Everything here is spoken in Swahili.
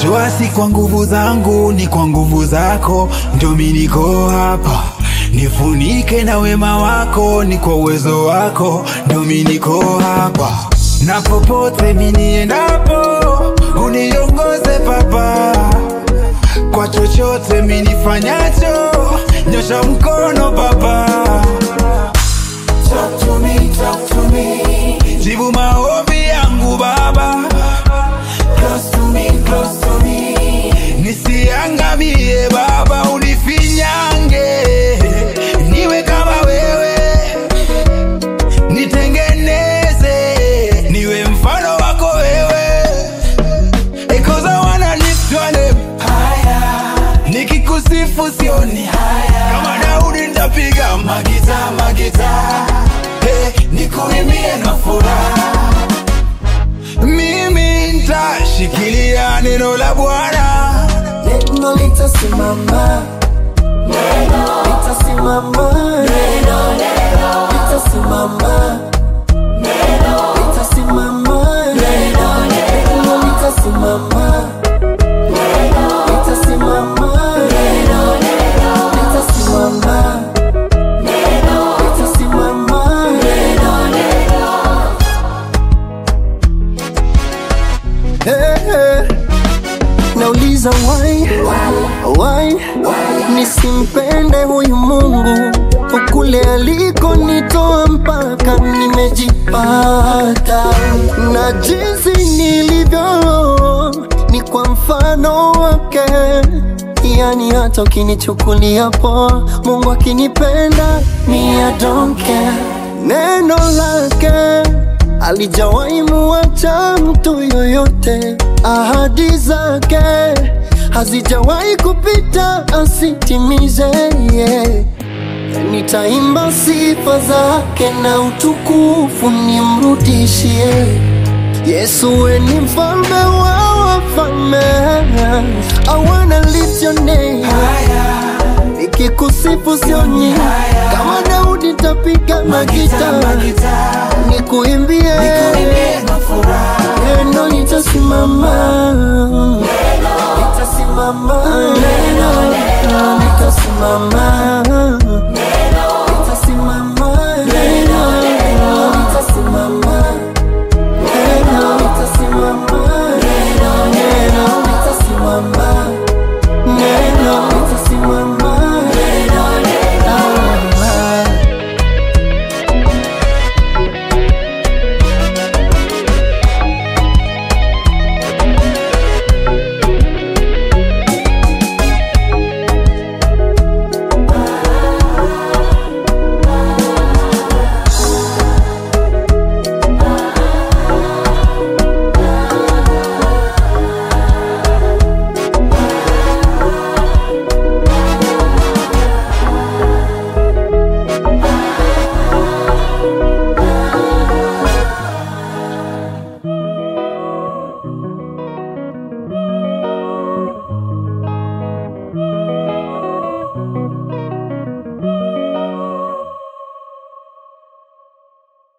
Jua si kwa nguvu zangu, ni kwa nguvu zako, ndio mi niko hapa. Nifunike na wema wako, ni kwa uwezo wako, ndio mi niko hapa. Na popote mi niendapo, uniongoze Baba, kwa chochote mi nifanyacho, nyosha mkono Baba. Talk to me, talk to me. Jibu maombi yangu Baba. Close to me, close to me. Nisiangamie Baba, unifinyange niwe kama wewe, nitengeneze niwe mfano wako wewe. Eh, 'cause I wanna lift your name higher. Nikikusifu sioni haya, kama Daudi nitapiga magita magita, hey, nikuimbie na furaha mimi nitashikilia neno la Bwana. Neno litasimama, neno litasimama, neno litasimama, neno litasimama, neno litasimama, neno litasimama, neno litasimama, neno litasimama, Hey, hey. Nauliza why, why, nisimpende huyu Mungu ukule alikonitoa mpaka nimejipata, na jinsi nilivyo ni kwa mfano wake. Yani hata ukinichukulia poa, Mungu akinipenda mi I don't care. Neno lake alijawahi muacha mtu yoyote, ahadi zake hazijawahi kupita asitimize. Yeah. Nitaimba sifa zake na utukufu nimrudishie. Yesu we ni mfalme wa wafalme, I wanna lift your name nikikusifu sioni kama Daudi tapiga magita nikuimbie neno litasimama litasimama neno